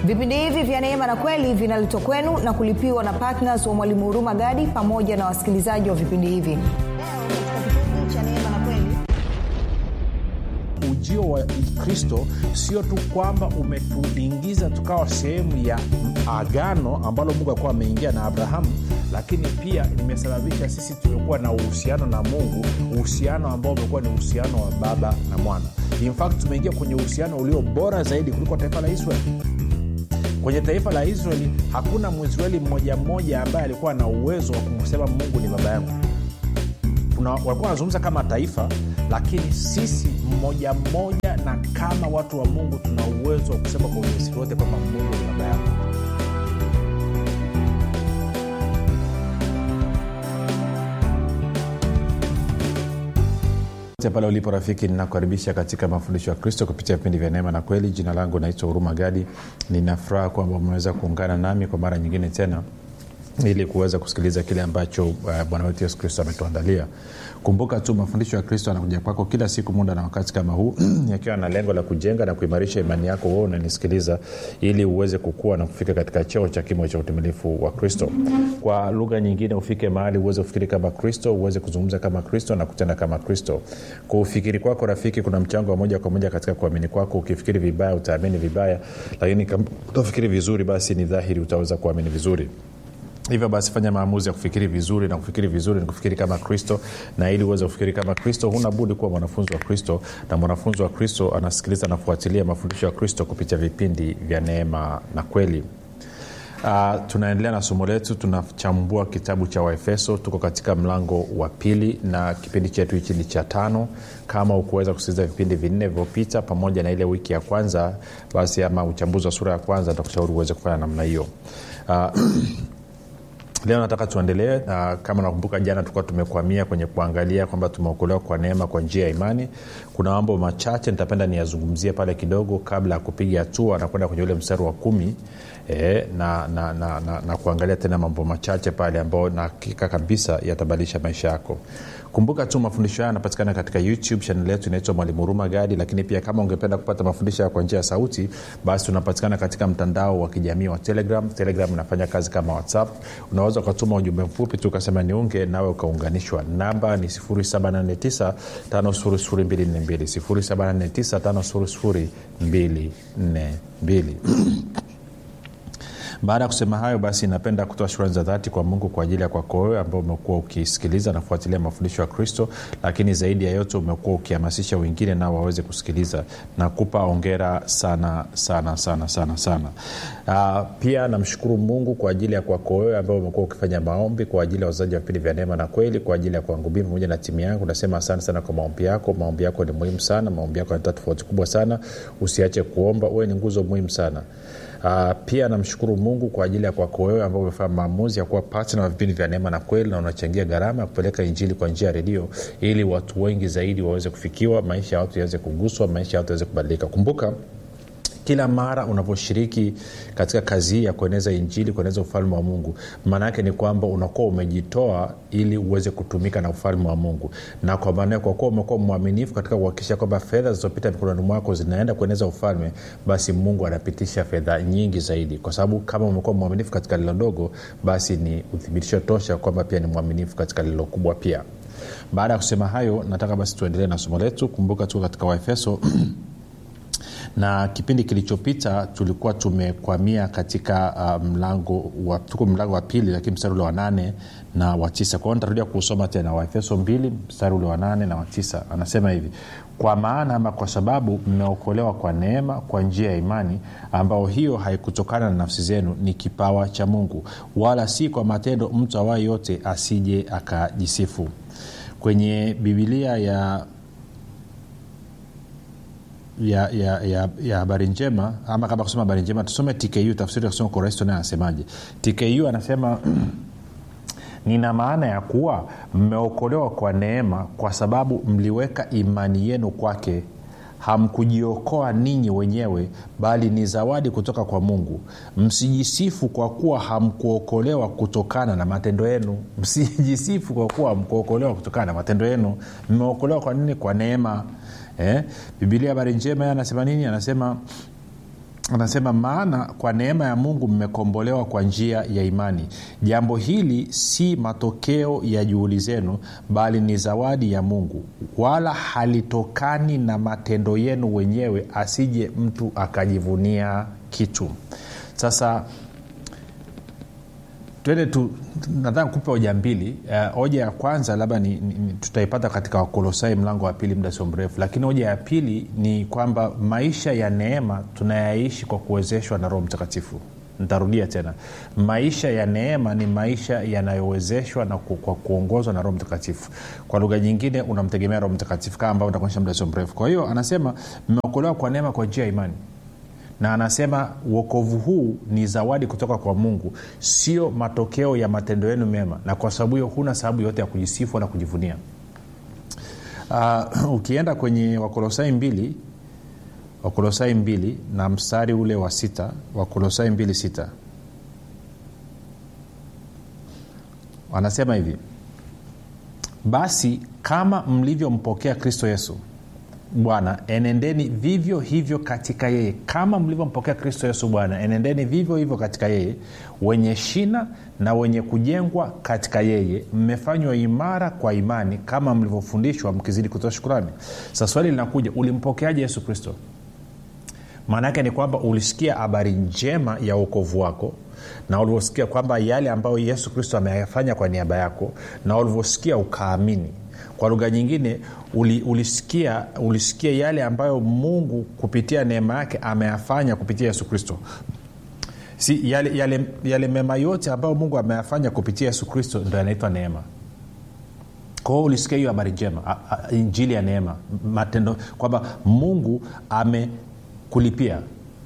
vipindi hivi vya neema na kweli vinaletwa kwenu na kulipiwa na ptns wa mwalimu huruma gadi pamoja na wasikilizaji wa vipindi hivi leo katika kipindi cha neema na kweli ujio wa kristo sio tu kwamba umetuingiza tukawa sehemu ya agano ambalo mungu alikuwa ameingia na abrahamu lakini pia limesababisha sisi tumekuwa na uhusiano na mungu uhusiano ambao umekuwa ni uhusiano wa baba na mwana in fact tumeingia kwenye uhusiano ulio bora zaidi kuliko taifa la israeli kwenye taifa la israeli hakuna mwisraeli mmoja mmoja ambaye alikuwa na uwezo wa kumsema mungu ni baba yangu Kuna- walikuwa wanazungumza kama taifa lakini sisi mmoja mmoja na kama watu wa mungu tuna uwezo wa kusema kwa ujasiri wote kwamba mungu ni baba yangu Popote pale ulipo rafiki ninakukaribisha katika mafundisho ya kristo kupitia vipindi vya neema na kweli jina langu naitwa huruma gadi ninafuraha kwamba umeweza kuungana nami kwa mara nyingine tena ili kuweza kusikiliza kile ambacho uh, bwana wetu yesu kristo ametuandalia kumbuka tu mafundisho ya kristo anakuja kwako kila siku muda na wakati kama huu yakiwa na lengo la kujenga na kuimarisha imani yako wewe unanisikiliza ili uweze kukua na kufika katika cheo cha kimo cha utimilifu wa kristo kwa lugha nyingine ufike mahali uweze kufikiri kama kristo uweze kuzungumza kama kristo na kutenda kama kristo kwa ufikiri kwako rafiki kuna mchango wa moja kwa moja katika kuamini kwako ukifikiri vibaya utaamini vibaya lakini kama utafikiri vizuri basi ni dhahiri utaweza kuamini vizuri hivyo basi fanya maamuzi ya kufikiri vizuri na kufikiri vizuri ni kufikiri kama kristo na ili uweze kufikiri kama kristo huna budi kuwa mwanafunzi wa kristo na mwanafunzi wa kristo anasikiliza anafuatilia mafundisho ya kristo kupitia vipindi vya neema na kweli Uh, tunaendelea na somo letu tunachambua kitabu cha waefeso tuko katika mlango wa pili na kipindi chetu hichi ni cha tano kama ukuweza kusikiliza vipindi vinne vilivyopita pamoja na ile wiki ya kwanza basi ama uchambuzi wa sura ya kwanza takushauri uweze kufanya namna hiyo uh, leo nataka tuendelee na kama nakumbuka jana tulikuwa tumekwamia kwenye kuangalia kwamba tumeokolewa kwa neema kwa njia ya imani kuna mambo machache nitapenda niyazungumzie pale kidogo kabla ya kupiga hatua na kwenda kwenye ule mstari wa kumi e, na, na, na, na, na kuangalia tena mambo machache pale ambayo na hakika kabisa yatabadilisha maisha yako kumbuka tu mafundisho haya yanapatikana katika youtube chanel yetu inaitwa mwalimu huruma gadi lakini pia kama ungependa kupata mafundisho haya kwa njia ya sauti basi tunapatikana katika mtandao wa kijamii wa telegram telegram inafanya kazi kama whatsapp unaweza ukatuma ujumbe mfupi tu ukasema niunge nawe ukaunganishwa namba ni 789 5242 789 baada ya kusema hayo basi napenda kutoa shukrani za dhati kwa mungu kwa ajili ya kwako wewe ambao umekuwa ukisikiliza na kufuatilia mafundisho ya kristo lakini zaidi ya yote umekuwa ukihamasisha wengine nao waweze kusikiliza na kupa ongera sana sana sana sana sana uh, pia namshukuru mungu kwa ajili ya kwako wewe ambao umekuwa ukifanya maombi kwa ajili ya wazaji wa vipindi vya neema na kweli kwa ajili ya kwangu mimi pamoja na timu yangu nasema asante sana kwa maombi yako maombi yako ni muhimu sana maombi yako yanatoa tofauti kubwa sana usiache kuomba wewe ni nguzo muhimu sana Uh, pia namshukuru mungu kwa ajili ya kwako wewe ambao umefanya maamuzi ya kuwa patna wa vipindi vya neema na kweli na unachangia gharama ya kupeleka injili kwa njia ya redio ili watu wengi zaidi waweze kufikiwa maisha ya watu yaweze kuguswa maisha ya watu yaweze kubadilika kumbuka kila mara unavyoshiriki katika kazi hii ya kueneza injili kueneza ufalme wa mungu maana yake ni kwamba unakuwa umejitoa ili uweze kutumika na ufalme wa mungu na kwa maana kwa kuwa umekuwa mwaminifu katika kuhakikisha kwamba fedha zilizopita mikononi mwako zinaenda kueneza ufalme basi mungu anapitisha fedha nyingi zaidi kwa sababu kama umekuwa mwaminifu katika lilo dogo basi ni uthibitisho tosha kwamba pia ni mwaminifu katika lilo kubwa pia baada ya kusema hayo nataka basi tuendelee na somo letu kumbuka tuko katika waefeso na kipindi kilichopita tulikuwa tumekwamia katika uh, mlango wa, tuko mlango wa pili lakini mstari ule wa nane na wa tisa kwao nitarudia kuusoma tena waefeso mbili mstari ule wa nane na wa tisa anasema hivi kwa maana ama kwa sababu mmeokolewa kwa neema kwa njia ya imani ambao hiyo haikutokana na nafsi zenu ni kipawa cha mungu wala si kwa matendo mtu awaye yote asije akajisifu kwenye bibilia ya ya ya ya ya habari njema ama kama kusema habari njema tusome tku tafsiri ya kusoma kwa urahisi naye anasemaje tku anasema nina maana ya kuwa mmeokolewa kwa neema kwa sababu mliweka imani yenu kwake hamkujiokoa ninyi wenyewe bali ni zawadi kutoka kwa mungu msijisifu kwa kuwa hamkuokolewa kutokana na matendo yenu msijisifu kwa kuwa hamkuokolewa kutokana na matendo yenu mmeokolewa kwa nini kwa neema eh? bibilia habari njema anasema nini anasema anasema maana kwa neema ya mungu mmekombolewa kwa njia ya imani jambo hili si matokeo ya juhudi zenu bali ni zawadi ya mungu wala halitokani na matendo yenu wenyewe asije mtu akajivunia kitu sasa twende tu nataka kupa hoja mbili uh, hoja ya kwanza labda ni, ni, ni, tutaipata katika wakolosai mlango wa pili muda sio mrefu lakini hoja ya pili ni kwamba maisha ya neema tunayaishi kwa kuwezeshwa na roho mtakatifu ntarudia tena maisha ya neema ni maisha yanayowezeshwa na ku, kwa kuongozwa na roho mtakatifu kwa lugha nyingine unamtegemea roho mtakatifu kama ambavyo ntakuonyesha muda sio mrefu kwa hiyo anasema mmeokolewa kwa neema kwa njia ya imani na anasema uokovu huu ni zawadi kutoka kwa mungu sio matokeo ya matendo yenu mema na kwa sababu hiyo huna sababu yote ya kujisifu wala kujivunia uh, ukienda kwenye wakolosai mbili wakolosai mbili na mstari ule wa sita wakolosai mbili sita wanasema hivi basi kama mlivyompokea kristo yesu bwana enendeni vivyo hivyo katika yeye kama mlivyompokea kristo yesu bwana enendeni vivyo hivyo katika yeye wenye shina na wenye kujengwa katika yeye mmefanywa imara kwa imani kama mlivyofundishwa mkizidi kutoa shukurani sasa swali linakuja ulimpokeaje yesu kristo maana yake ni kwamba ulisikia habari njema ya uokovu wako na ulivyosikia kwamba yale ambayo yesu kristo ameyafanya kwa niaba yako na ulivyosikia ukaamini kwa lugha nyingine uli, ulisikia, ulisikia yale ambayo mungu kupitia neema yake ameyafanya kupitia yesu kristo si yale, yale, yale mema yote ambayo mungu ameyafanya kupitia yesu kristo ndo yanaitwa neema kwao ulisikia hiyo habari njema a, a, injili ya neema matendo kwamba mungu amekulipia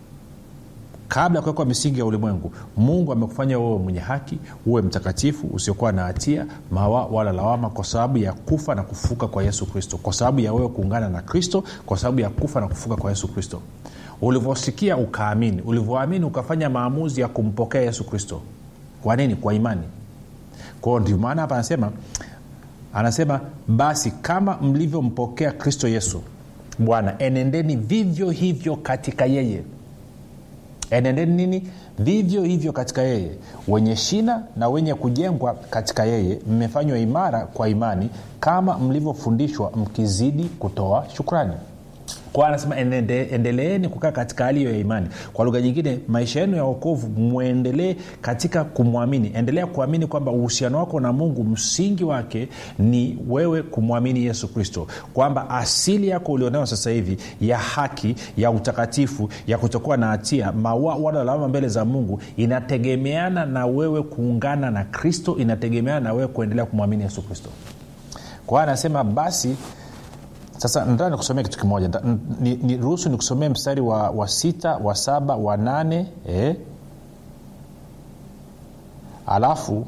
kabla ya kuwekwa misingi ya ulimwengu mungu amekufanya wewe mwenye haki uwe mtakatifu usiokuwa na hatia mawa wala lawama kwa sababu ya kufa na kufuka kwa yesu kristo kwa sababu ya wewe kuungana na kristo kwa sababu ya kufa na kufuka kwa yesu kristo ulivyosikia ukaamini ulivyoamini ukafanya maamuzi ya kumpokea yesu kristo kwa nini kwa imani kwao ndio maana hapa anasema anasema basi kama mlivyompokea kristo yesu bwana enendeni vivyo hivyo katika yeye enendeni nini vivyo hivyo katika yeye wenye shina na wenye kujengwa katika yeye mmefanywa imara kwa imani kama mlivyofundishwa mkizidi kutoa shukrani kwa anasema ende, endeleeni kukaa katika hali hiyo ya imani kwa lugha nyingine maisha yenu ya okovu mwendelee katika kumwamini endelea kuamini kwamba uhusiano wako na mungu msingi wake ni wewe kumwamini yesu kristo kwamba asili yako ulionayo sasa hivi ya haki ya utakatifu ya kutokuwa na hatia maua wala lawama mbele za mungu inategemeana na wewe kuungana na kristo inategemeana na wewe kuendelea kumwamini yesu kristo kwa hiyo anasema basi sasa nataka nikusomea kitu kimoja niruhusu ni, ni nikusomee mstari wa, wa sita wa saba wa nane eh? alafu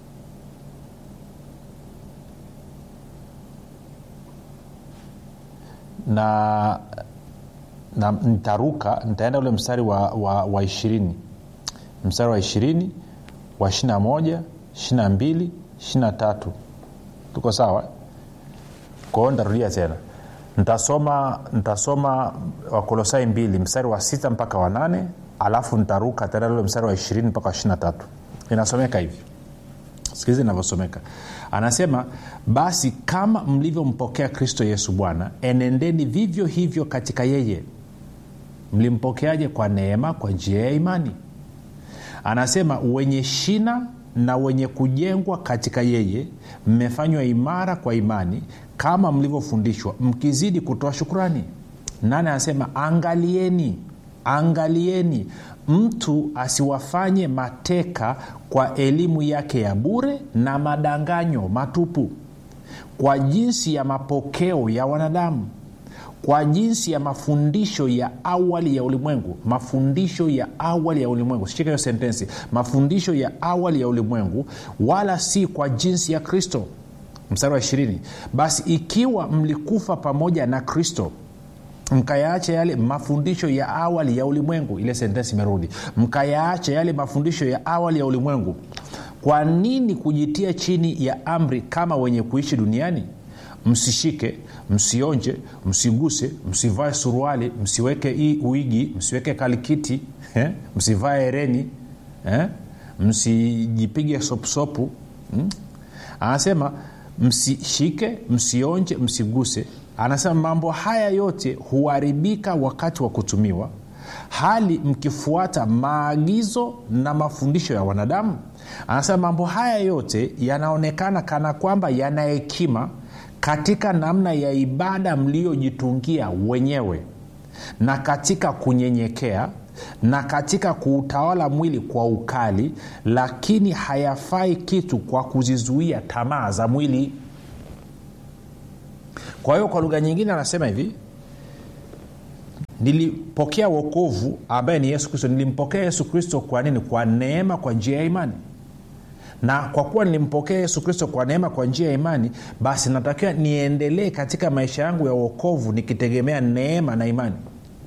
na na nitaruka nitaenda ule mstari wa, wa, wa ishirini mstari wa ishirini wa ishirina moja ishirina mbili ishirina tatu tuko sawa kwao nitarudia tena ntasoma ntasoma wakolosai mbili mstari wa sita mpaka wa nane alafu ntaruka tena ule mstari wa ishirini mpaka wa ishirina tatu inasomeka hivi sikilizi inavyosomeka anasema basi kama mlivyompokea kristo yesu bwana enendeni vivyo hivyo katika yeye mlimpokeaje kwa neema kwa njia ya imani anasema wenye shina na wenye kujengwa katika yeye mmefanywa imara kwa imani kama mlivyofundishwa mkizidi kutoa shukurani nane anasema angalieni angalieni mtu asiwafanye mateka kwa elimu yake ya bure na madanganyo matupu kwa jinsi ya mapokeo ya wanadamu kwa jinsi ya mafundisho ya awali ya ulimwengu mafundisho ya awali ya ulimwengu shika hiyo sentensi mafundisho ya awali ya ulimwengu wala si kwa jinsi ya kristo mstari wa ishirini basi ikiwa mlikufa pamoja na kristo mkayaacha yale mafundisho ya awali ya ulimwengu ile sentensi imerudi mkayaacha yale mafundisho ya awali ya ulimwengu kwa nini kujitia chini ya amri kama wenye kuishi duniani msishike msionje msiguse msivae suruali msiweke hii uigi msiweke kalikiti eh? msivae hereni eh? msijipige sopusopu hmm? anasema msishike msionje msiguse anasema mambo haya yote huharibika wakati wa kutumiwa hali mkifuata maagizo na mafundisho ya wanadamu anasema mambo haya yote yanaonekana kana kwamba yana hekima katika namna ya ibada mliyojitungia wenyewe na katika kunyenyekea na katika kuutawala mwili kwa ukali lakini hayafai kitu kwa kuzizuia tamaa za mwili kwa hiyo kwa lugha nyingine anasema hivi nilipokea wokovu ambaye ni yesu kristo nilimpokea yesu kristo kwa nini kwa neema kwa njia ya imani na kwa kuwa nilimpokea yesu kristo kwa neema kwa njia ya imani basi natakiwa niendelee katika maisha yangu ya uokovu nikitegemea neema na imani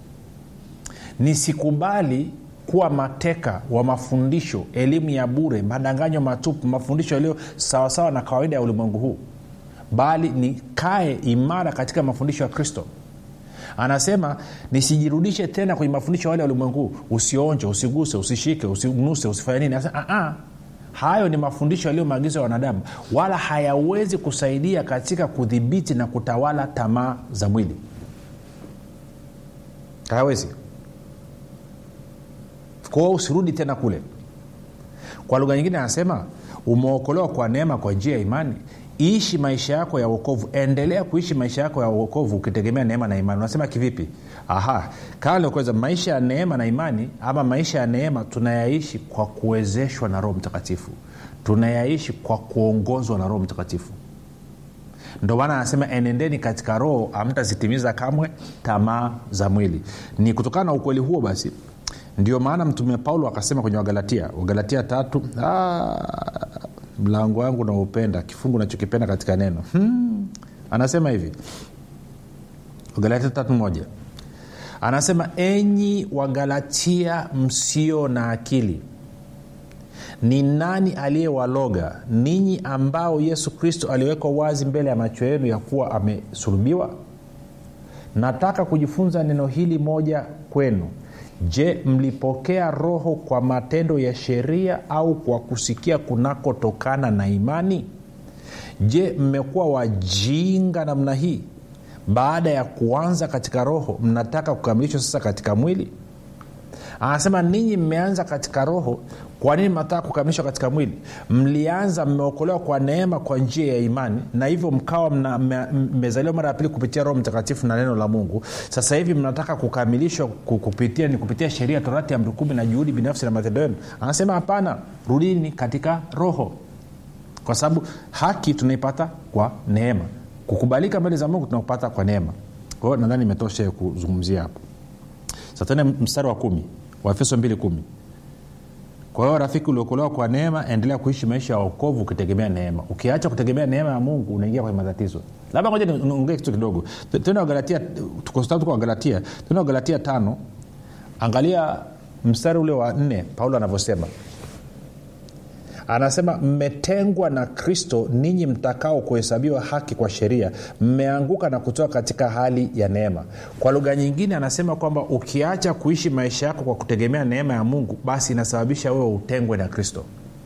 nisikubali kuwa mateka wa mafundisho elimu ya bure madanganyo matupu mafundisho yaliyo sawasawa na kawaida ya ulimwengu huu bali nikae imara katika mafundisho ya kristo anasema nisijirudishe tena kwenye mafundisho wale ya ulimwengu usionje usiguse usishike usinuse usifanye nini anasema, hayo ni mafundisho yaliyo maagizo ya wanadamu wala hayawezi kusaidia katika kudhibiti na kutawala tamaa za mwili hayawezi kwao usirudi tena kule kwa lugha nyingine anasema umeokolewa kwa neema kwa njia ya imani ishi maisha yako ya uokovu endelea kuishi maisha yako ya uokovu ukitegemea neema na imani unasema kivipi aha kama nilikuweza maisha ya neema na imani ama maisha ya neema tunayaishi kwa kuwezeshwa na roho mtakatifu tunayaishi kwa kuongozwa na roho mtakatifu ndio maana anasema enendeni katika roho amtazitimiza kamwe tamaa za mwili ni kutokana na ukweli huo basi ndio maana mtume paulo akasema kwenye wagalatia wagalatia tatu mlango wangu naupenda kifungu nachokipenda katika neno hmm. anasema hivi wagalatia tatu moja anasema enyi wagalatia msio na akili ni nani aliyewaloga ninyi ambao yesu kristo aliwekwa wazi mbele ya macho yenu ya kuwa amesulubiwa nataka kujifunza neno hili moja kwenu je mlipokea roho kwa matendo ya sheria au kwa kusikia kunakotokana na imani je mmekuwa wajinga namna hii baada ya kuanza katika roho mnataka kukamilishwa sasa katika mwili anasema ninyi mmeanza katika roho kwa nini mnataka kukamilishwa katika mwili mlianza mmeokolewa kwa neema kwa njia ya imani na hivyo mkawa mmezaliwa mara ya pili kupitia roho mtakatifu na neno la mungu sasa hivi mnataka kukamilishwa kupitia ni kupitia sheria torati ya mrukumi na juhudi binafsi na matendo yenu anasema hapana rudini katika roho kwa sababu haki tunaipata kwa neema kukubalika mbele za mungu tunakupata kwa neema kwa hiyo nadhani imetosha kuzungumzia hapo satene mstari wa kumi waefeso mbili kumi kwa hiyo rafiki uliokolewa kwa neema endelea kuishi maisha ya okovu ukitegemea neema ukiacha kutegemea neema ya mungu unaingia kwenye matatizo labda ngoja niongee kitu kidogo tena wagalatia tuko wagalatia tena wagalatia tano angalia mstari ule wa nne paulo anavyosema anasema mmetengwa na kristo ninyi mtakao kuhesabiwa haki kwa sheria mmeanguka na kutoka katika hali ya neema kwa lugha nyingine anasema kwamba ukiacha kuishi maisha yako kwa kutegemea neema ya mungu basi inasababisha wewe utengwe na kristo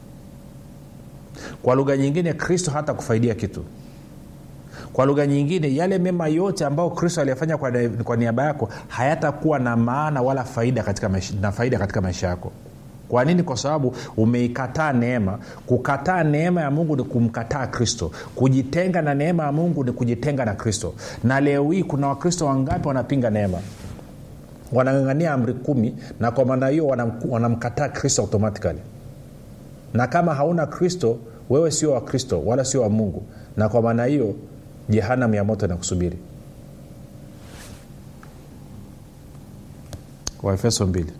kwa lugha nyingine kristo hata kufaidia kitu kwa lugha nyingine yale mema yote ambayo kristo aliyafanya kwa, kwa niaba yako hayatakuwa na maana wala faida katika maisha, na faida katika maisha yako kwa nini kwa sababu umeikataa neema kukataa neema ya mungu ni kumkataa kristo kujitenga na neema ya mungu ni kujitenga na kristo na leo hii kuna wakristo wangapi wanapinga neema wanangangania amri kumi na kwa maana hiyo wanamkataa kristo automatikali na kama hauna kristo wewe sio wa kristo wala sio wa mungu na kwa maana hiyo jehanam ya moto inakusubiri waefeso mbili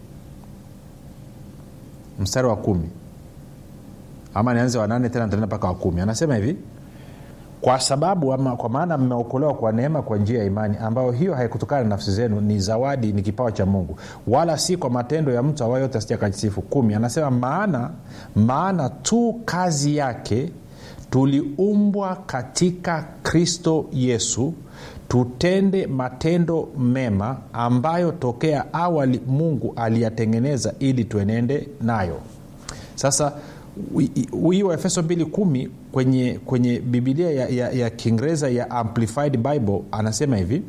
mstari wa kumi ama nianze wanane tena ntaenda mpaka wa kumi anasema hivi kwa sababu ama kwa maana mmeokolewa kwa neema kwa njia ya imani ambayo hiyo haikutokana na nafsi zenu ni zawadi ni kipawa cha mungu wala si kwa matendo ya mtu awayo yote asija kajisifu kumi anasema maana maana tu kazi yake tuliumbwa katika kristo yesu tutende matendo mema ambayo tokea awali mungu aliyatengeneza ili tuenende nayo sasa hii waefeso 2 kwenye, kwenye bibilia ya, ya, ya kiingereza ya amplified bible anasema hivi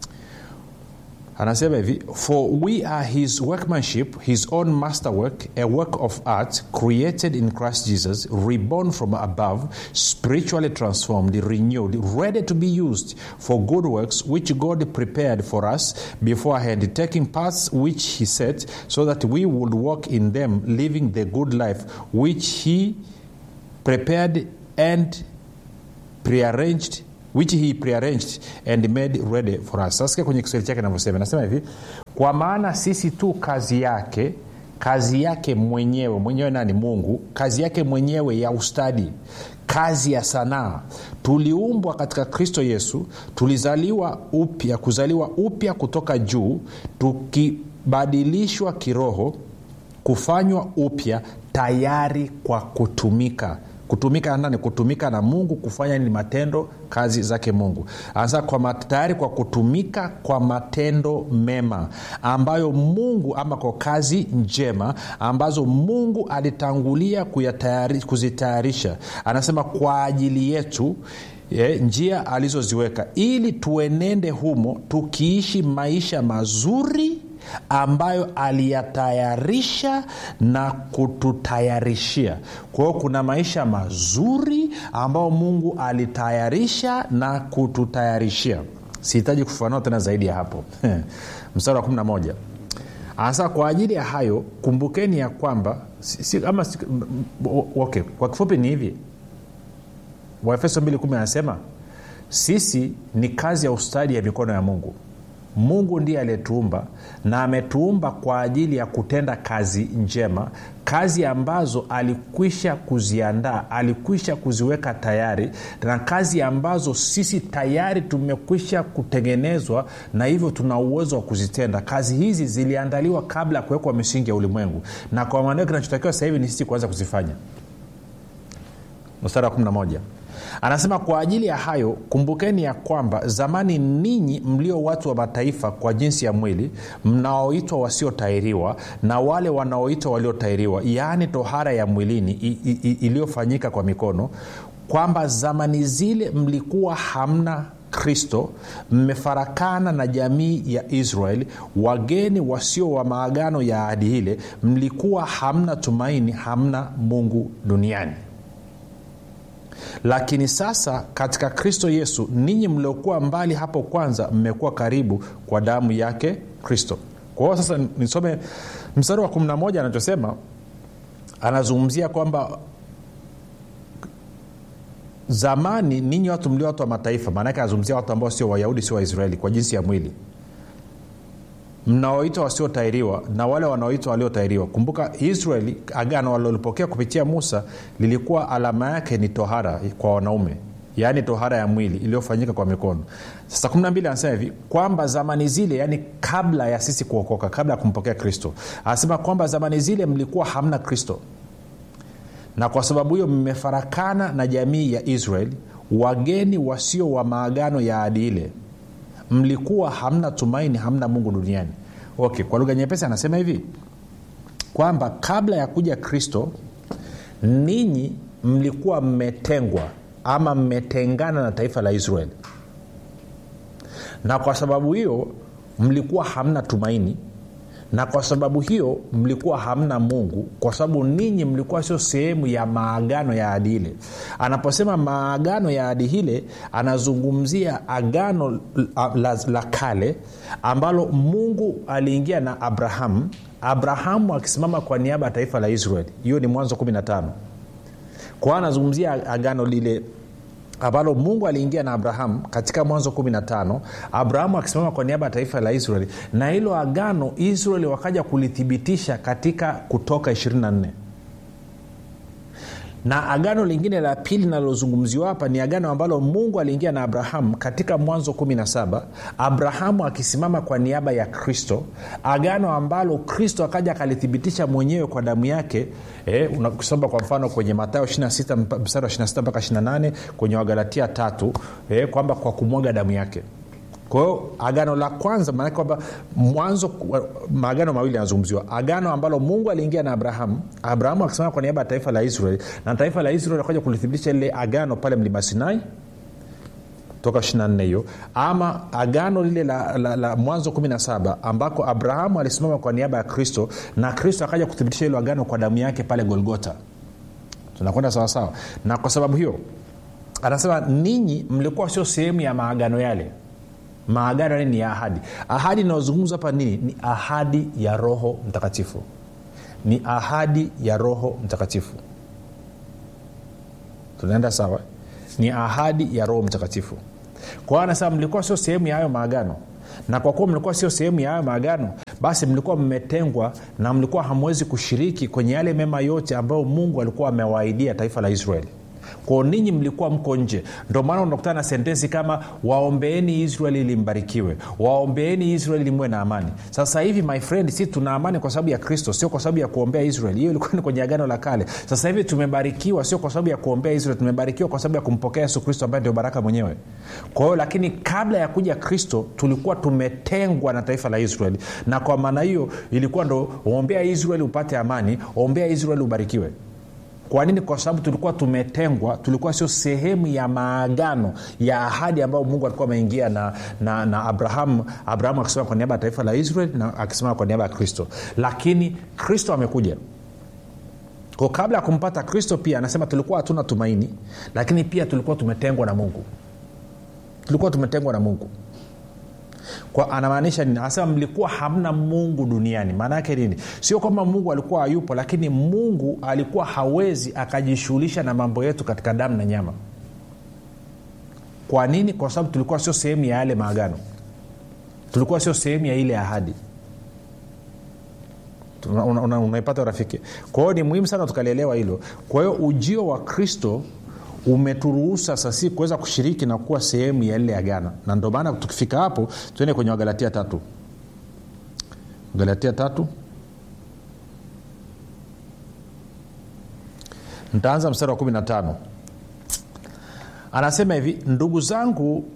anasema hivi for we are his workmanship his own masterwork a work of art created in christ jesus reborn from above spiritually transformed renewed ready to be used for good works which god prepared for us beforehand taking paths which he set so that we would walk in them living the good life which he prepared and prearranged which he prearranged and made ready for us sasa kwenye kiswahili chake navyosema nasema hivi kwa maana sisi tu kazi yake kazi yake mwenyewe mwenyewe nani mungu kazi yake mwenyewe ya ustadi kazi ya sanaa tuliumbwa katika kristo yesu tulizaliwa upya kuzaliwa upya kutoka juu tukibadilishwa kiroho kufanywa upya tayari kwa kutumika kutumika nani kutumika na mungu kufanya ni matendo kazi zake mungu anasema kwa tayari kwa kutumika kwa matendo mema ambayo mungu ama kwa kazi njema ambazo mungu alitangulia kuyatayari, kuzitayarisha anasema kwa ajili yetu Ye, njia alizoziweka ili tuenende humo tukiishi maisha mazuri ambayo aliyatayarisha na kututayarishia kwa hiyo kuna maisha mazuri ambayo mungu alitayarisha na kututayarishia sihitaji kufafanua tena zaidi ya hapo mstari wa 11 anasema kwa ajili ya hayo kumbukeni ya kwamba si, si, ama, si, okay, kwa kifupi ni hivi waefeso 2 anasema sisi ni kazi ya ustadi ya mikono ya mungu mungu ndiye aliyetuumba na ametuumba kwa ajili ya kutenda kazi njema kazi ambazo alikwisha kuziandaa alikwisha kuziweka tayari na kazi ambazo sisi tayari tumekwisha kutengenezwa na hivyo tuna uwezo wa kuzitenda kazi hizi ziliandaliwa kabla ya kuwekwa misingi ya ulimwengu na kwa maanao kinachotakiwa sasa hivi ni sisi kuanza kuzifanya mstari wa 11 anasema kwa ajili ya hayo kumbukeni ya kwamba zamani ninyi mlio watu wa mataifa kwa jinsi ya mwili mnaoitwa wasiotairiwa na wale wanaoitwa waliotairiwa yaani tohara ya mwilini iliyofanyika kwa mikono kwamba zamani zile mlikuwa hamna kristo mmefarakana na jamii ya israeli wageni wasio wa maagano ya ahadi ile mlikuwa hamna tumaini hamna mungu duniani lakini sasa katika kristo yesu ninyi mliokuwa mbali hapo kwanza mmekuwa karibu kwa damu yake kristo kwa hiyo sasa nisome mstari wa 11 anachosema anazungumzia kwamba zamani ninyi watu mlio watu wa mataifa maanake anazungumzia watu ambao sio wayahudi sio waisraeli kwa jinsi ya mwili mnaoitwa wasiotairiwa na wale wanaoitwa waliotairiwa kumbuka israeli agano walilopokea kupitia musa lilikuwa alama yake ni tohara kwa wanaume yaani tohara ya mwili iliyofanyika kwa mikono sasa 12 anasema hivi kwamba zamani zile yaani kabla ya sisi kuokoka kabla ya kumpokea kristo anasema kwamba zamani zile mlikuwa hamna kristo na kwa sababu hiyo mmefarakana na jamii ya israeli wageni wasio wa maagano ya adi ile mlikuwa hamna tumaini hamna mungu duniani okay kwa lugha nyepesi anasema hivi kwamba kabla ya kuja kristo ninyi mlikuwa mmetengwa ama mmetengana na taifa la israeli na kwa sababu hiyo mlikuwa hamna tumaini na kwa sababu hiyo mlikuwa hamna mungu kwa sababu ninyi mlikuwa sio sehemu ya maagano ya adi ile anaposema maagano ya adi hile anazungumzia agano la, la, la kale ambalo mungu aliingia na abrahamu abrahamu akisimama kwa niaba ya taifa la israeli hiyo ni mwanzo 15 kwao anazungumzia agano lile ambalo mungu aliingia na abrahamu katika mwanzo 15 abrahamu akisimama kwa niaba ya taifa la israeli na hilo agano israeli wakaja kulithibitisha katika kutoka 24 na agano lingine la pili linalozungumziwa hapa ni agano ambalo mungu aliingia na abrahamu katika mwanzo 17 abrahamu akisimama kwa niaba ya kristo agano ambalo kristo akaja akalithibitisha mwenyewe kwa damu yake eh, ukisoma kwa mfano kwenye matayo 26 mstari wa 26 mpaka 28 kwenye wagalatia tatu eh, kwamba kwa kumwaga damu yake kwa hiyo agano la kwanza maanake kwamba mwanzo maagano mawili yanazungumziwa agano ambalo mungu aliingia na abrahamu abrahamu akisimama kwa niaba ya taifa la israeli na taifa la israeli akaja kulithibitisha lile agano pale mlima sinai toka 24 hiyo ama agano lile la, la, la mwanzo 17 ambako abrahamu alisimama kwa niaba ya kristo na kristo akaja kuthibitisha hilo agano kwa damu yake pale golgota tunakwenda sawasawa na kwa sababu hiyo anasema ninyi mlikuwa sio sehemu ya maagano yale maagano yale ni ya ahadi ahadi inayozungumza hapa nini ni ahadi ya roho mtakatifu ni ahadi ya roho mtakatifu tunaenda sawa ni ahadi ya roho mtakatifu kwa hiyo anasema mlikuwa sio sehemu ya hayo maagano na kwa kuwa mlikuwa sio sehemu ya hayo maagano basi mlikuwa mmetengwa na mlikuwa hamwezi kushiriki kwenye yale mema yote ambayo mungu alikuwa amewaahidia taifa la israeli kwao ninyi mlikuwa mko nje ndio maana unakutana na sentensi kama waombeeni israeli limbarikiwe waombeeni israeli limwe na amani sasa hivi my friend si tuna amani kwa sababu ya kristo sio kwa sababu ya kuombea israeli hiyo ilikuwa ni kwenye agano la kale sasa hivi tumebarikiwa sio kwa sababu ya kuombea israeli tumebarikiwa kwa sababu ya kumpokea yesu kristo ambaye ndio baraka mwenyewe kwa hiyo lakini kabla ya kuja kristo tulikuwa tumetengwa na taifa la israeli na kwa maana hiyo ilikuwa ndo ombea israeli upate amani ombea israeli ubarikiwe kwa nini kwa sababu tulikuwa tumetengwa tulikuwa sio sehemu ya maagano ya ahadi ambayo mungu alikuwa ameingia na, na, na abrahamu abrahamu akisema kwa niaba ya taifa la israel na akisema kwa niaba ya kristo lakini kristo amekuja ko kabla ya kumpata kristo pia anasema tulikuwa hatuna tumaini lakini pia tulikuwa tumetengwa na mungu tulikuwa tumetengwa na mungu kwa anamaanisha nini anasema mlikuwa hamna mungu duniani maana yake nini sio kwamba mungu alikuwa hayupo lakini mungu alikuwa hawezi akajishughulisha na mambo yetu katika damu na nyama kwa nini kwa sababu tulikuwa sio sehemu ya yale maagano tulikuwa sio sehemu ya ile ahadi unaipata una, una, una rafiki kwa hiyo ni muhimu sana tukalielewa hilo kwa hiyo ujio wa kristo umeturuhusa sasi kuweza kushiriki na kuwa sehemu ya lile agano na ndio maana tukifika hapo tuende kwenye wagalatia tatu galatia tatu ntaanza mstari wa 15 anasema hivi ndugu zangu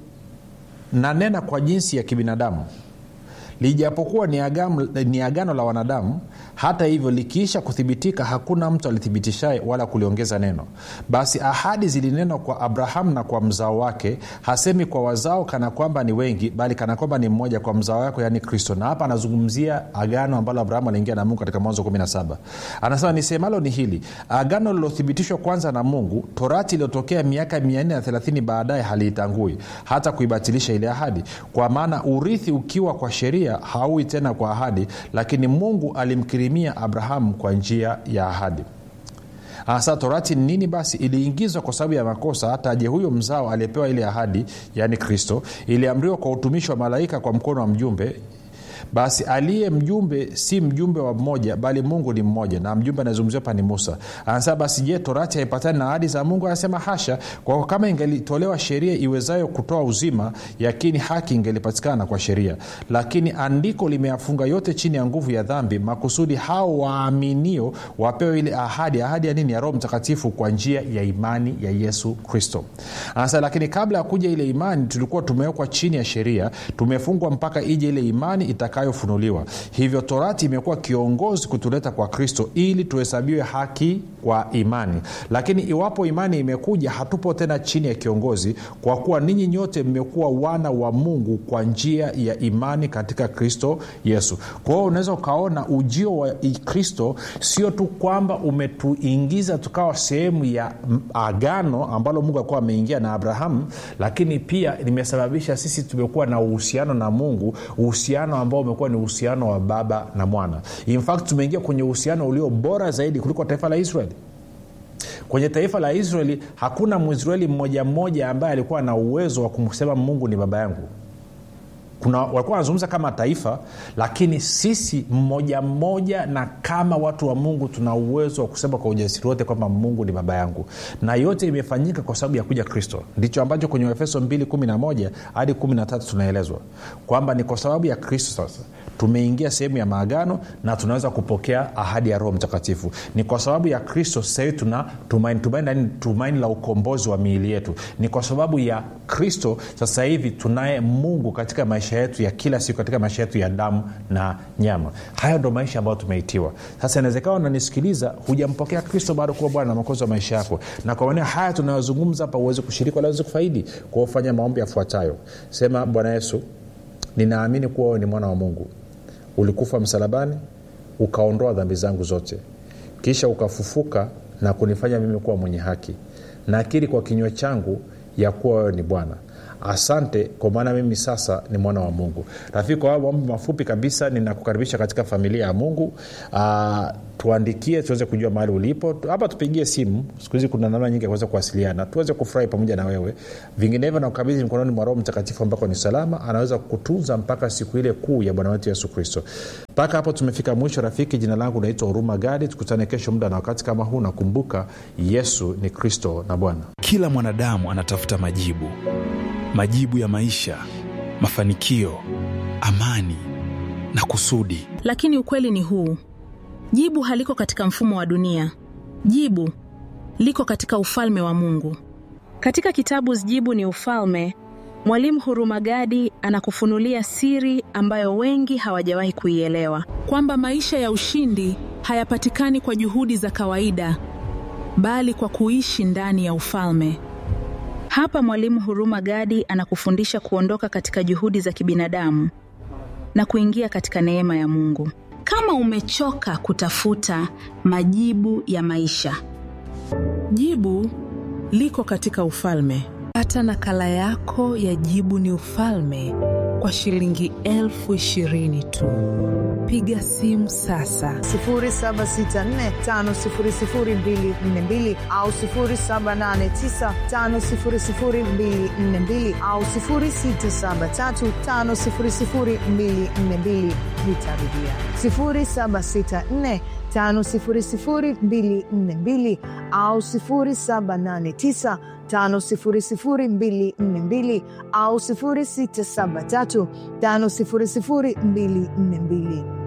nanena kwa jinsi ya kibinadamu lijapokuwa ni agano, ni agano la wanadamu hata hivyo likiisha kuthibitika hakuna mtu alithibitishaye wala kuliongeza neno basi ahadi zilinenwa kwa abrahamu na kwa mzao wake hasemi kwa wazao kana kwamba ni wengi bali kana kwamba ni mmoja kwa mzao wako yaani kristo na hapa anazungumzia agano ambalo abrahamu aliingia na mungu katika mwanzo 17 anasema nisemalo ni hili agano lilothibitishwa kwanza na mungu torati iliyotokea miaka 430 baadaye haliitangui hata kuibatilisha ile ahadi kwa maana urithi ukiwa kwa sheria haui tena kwa ahadi lakini mungu alimkirimia abrahamu kwa njia ya ahadi hasa torati ni nini basi iliingizwa kwa sababu ya makosa hata aje huyo mzao aliyepewa ile ahadi yaani kristo iliamriwa kwa utumishi wa malaika kwa mkono wa mjumbe basi aliye mjumbe si mjumbe wa mmoja bali mungu ni mmoja na mjumbe anazungumziwa hapa ni musa anasema basi je torati haipatani na ahadi za mungu anasema hasha kwa kama ingelitolewa sheria iwezayo kutoa uzima yakini haki ingelipatikana kwa sheria lakini andiko limeyafunga yote chini ya nguvu ya dhambi makusudi hao waaminio wapewe ile ahadi ahadi ya nini ya roho mtakatifu kwa njia ya imani ya yesu kristo anasema lakini kabla ya kuja ile imani tulikuwa tumewekwa chini ya sheria tumefungwa mpaka ije ile imani itaka itakayofunuliwa hivyo torati imekuwa kiongozi kutuleta kwa kristo ili tuhesabiwe haki kwa imani lakini iwapo imani imekuja hatupo tena chini ya kiongozi kwa kuwa ninyi nyote mmekuwa wana wa mungu kwa njia ya imani katika kristo yesu kwa hiyo unaweza ukaona ujio wa kristo sio tu kwamba umetuingiza tukawa sehemu ya agano ambalo mungu alikuwa ameingia na abrahamu lakini pia limesababisha sisi tumekuwa na uhusiano na mungu uhusiano ambao umekuwa ni uhusiano wa baba na mwana in fact tumeingia kwenye uhusiano ulio bora zaidi kuliko taifa la israeli kwenye taifa la israeli hakuna mwisraeli mmoja mmoja ambaye alikuwa na uwezo wa kumsema mungu ni baba yangu kuna walikuwa wanazungumza kama taifa lakini sisi mmoja mmoja na kama watu wa mungu tuna uwezo wa kusema kwa ujasiri wote kwamba mungu ni baba yangu na yote imefanyika kwa sababu ya kuja kristo ndicho ambacho kwenye efeso 211 hadi 13 tunaelezwa kwamba ni kwa sababu ya kristo sasa tumeingia sehemu ya maagano na tunaweza kupokea ahadi ya roho mtakatifu ni kwa sababu ya kristo sahivi tuna tumaini tumaini, tumaini la ukombozi wa miili yetu ni kwa sababu ya kristo sasa hivi tunaye mungu katika maisha yetu ya kila siku katika maisha yetu ya damu na nyama hayo ndo maisha ambayo tumeitiwa sasa inawezekana unanisikiliza hujampokea kristo bado kuwa bwana na makozi wa maisha yako na kwa maneo haya tunayozungumza hapa uweze kushiriki wala uweze kufaidi kwa ufanya maombi yafuatayo sema bwana yesu ninaamini kuwa wewe ni mwana wa mungu ulikufa msalabani ukaondoa dhambi zangu zote kisha ukafufuka na kunifanya mimi kuwa mwenye haki nakiri kwa kinywa changu ya kuwa wewe ni bwana asante kwa maana mimi sasa ni mwana wa mungu rafiki kwa maombi mafupi kabisa ninakukaribisha katika familia ya mungu Aa, tuandikie tuweze kujua mahali ulipo hapa tupigie simu siku hizi kuna namna nyingi ya kuweza kuwasiliana tuweze kufurahi pamoja na wewe vinginevyo nakukabidhi mikononi mwa roho mtakatifu ambako ni salama anaweza kukutunza mpaka siku ile kuu ya bwana wetu yesu kristo mpaka hapo tumefika mwisho rafiki jina langu naitwa huruma gadi tukutane kesho muda na wakati kama huu nakumbuka yesu ni kristo na bwana kila mwanadamu anatafuta majibu majibu ya maisha mafanikio amani na kusudi lakini ukweli ni huu jibu haliko katika mfumo wa dunia jibu liko katika ufalme wa mungu katika kitabu jibu ni ufalme mwalimu hurumagadi anakufunulia siri ambayo wengi hawajawahi kuielewa kwamba maisha ya ushindi hayapatikani kwa juhudi za kawaida bali kwa kuishi ndani ya ufalme hapa mwalimu huruma gadi anakufundisha kuondoka katika juhudi za kibinadamu na kuingia katika neema ya mungu kama umechoka kutafuta majibu ya maisha jibu liko katika ufalme pata nakala yako ya jibu ni ufalme kwa shilingi elfu ishirini tu piga simu sasa 7645242 au 7895242 au 6735242 nitarudia 764 5242 au 789 5242 au 673 5242